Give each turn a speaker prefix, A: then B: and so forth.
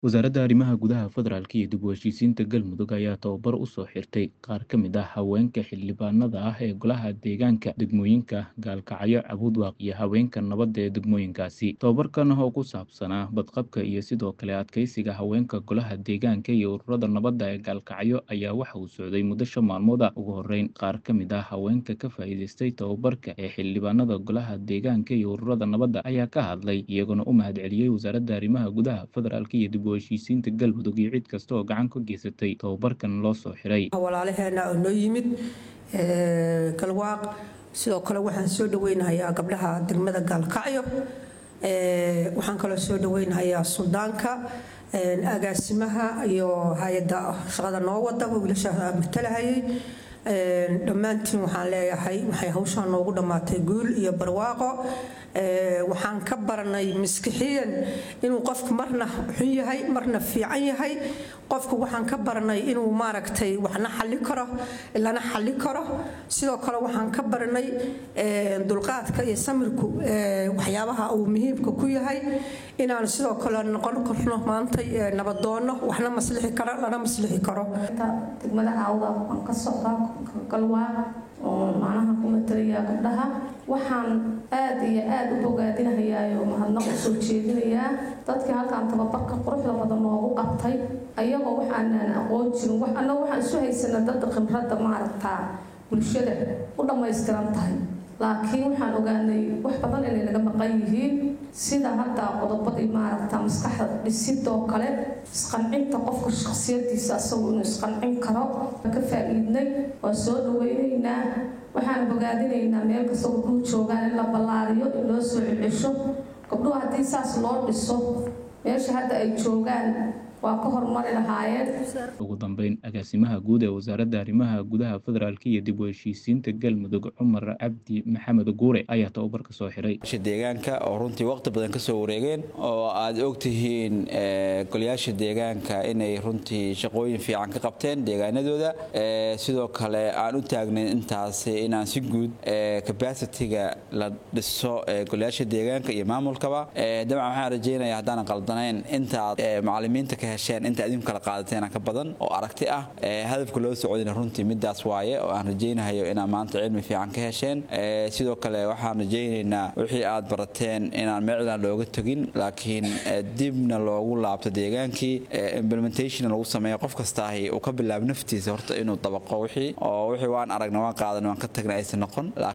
A: Wasaaradda Arrimaha Gudaha Federaalka iyo dib u heshiisiinta Galmudug ayaa tababar u soo xirtay qaar ka mid ah haweenka xildhibaanada ah ee Golaha Deegaanka degmooyinka Gaalkacyo, Cabudwaaq iyo haweenka nabadda ee degmooyinkaasi. Tababarkan oo ku saabsanaa badqabka iyo sidoo kale adkeysiga haweenka Golaha Deegaanka iyo ururada nabadda ee Gaalkacyo ayaa waxa uu socday muddo shan maalmood ah. Ugu horreyn, qaar ka mid ah haweenka ka faa'iidaystay tababarka ee xildhibaanada Golaha Deegaanka iyo ururada nabadda ayaa ka hadlay, iyaguna u mahadceliyey Wasaaradda Arrimaha Gudaha Federaalka iyo dib u heshiisiinta Galmudug iyo cid kasta oo gacan ka geysatay tababarkan loo soo xiray.
B: walaalaheena oo noo yimid galwaaq sidoo kale waxaan soo dhaweynayaa gabdhaha degmada gaalkacyo waxaan kaloo soo dhaweynayaa suldaanka agaasimaha iyo hay-adda shaqada noo wada wiilasha matalahayay dhammaantiin waxaan leeyahay waxay hawshaan noogu dhammaatay guul iyo barwaaqo waxaan ka baranay maskixiyan inuu qofku marna xun yahay marna fiican yahay qofku waxaan ka baranay inuu maaragtay waxna xalli karo lana xalli karo sidoo kale waxaan ka baranay dulqaadka iyo samirku waxyaabaha uu muhiimka ku yahay inaan sidoo kale noqon karno maantay nabadoonno waxna maslixi karo lana maslixi karo
C: degmada caawda waan ka socdaa galwaaq oo macnaha ku matalayaa gabdhaha waxaan aad iyo aad u bogaadinahayaa mahadnaq u soo jeedinayaa dadkii halkaan tababarka quruxda badan noogu qabtay ayagoo waxaanaan aqoon jirin annaga waxaan isu haysana dad khibradda maaragtaa bulshada u dhammaystiran tahay laakiin waxaan ogaanay wax badan inay naga maqan yihiin sida hadda qodobadii maaragta maskaxda dhisidoo kale isqancinta qofka shakhsiyadiisa asagu inuu isqancin karo ka faa-iidnay waa soo dhaweynaynaa waxaan bogaadinaynaa meel kasta gabdhuhu joogaan in la ballaariyo in loo soo celcesho gabdhuhu haddii saas loo dhiso meesha hadda ay joogaan waa ka horumari lahaayeen
A: ugu dambeyn agaasimaha guud ee wasaaradda arrimaha gudaha federaalka iyo dib u heshiisiinta galmudug cumar cabdi maxamed guure ayaa tababarka soo xiray
D: deegaanka oo runtii waqti badan kasoo wareegeen oo aad ogtihiin golayaasha deegaanka inay runtii shaqooyin fiican ka qabteen deegaanadooda sidoo kale aan u taagnayn intaas inaan si guud capacity-ga la dhiso golayaasha deegaanka iyo maamulkaba dabcan waxaan rajeynaya haddaanan qaldanayn intaad macalimiinta ka hesheen inta idinku kala qaadateena ka badan oo aragti ah hadafka loo socdina runtii midaas waaye oo aan rajaynahayo inaad maanta cilmi fiican ka hesheen sidoo kale waxaan rajaynaynaa wixii aad barateen inaan meecdan looga tegin laakiin dibna loogu laabto deegaankii implementation lagu sameeyo qof kastaahi uu ka bilaabo naftiisa horta inuu dabaqo wixii oo wixii waan aragna waan qaadan waan ka tagna aysan noqon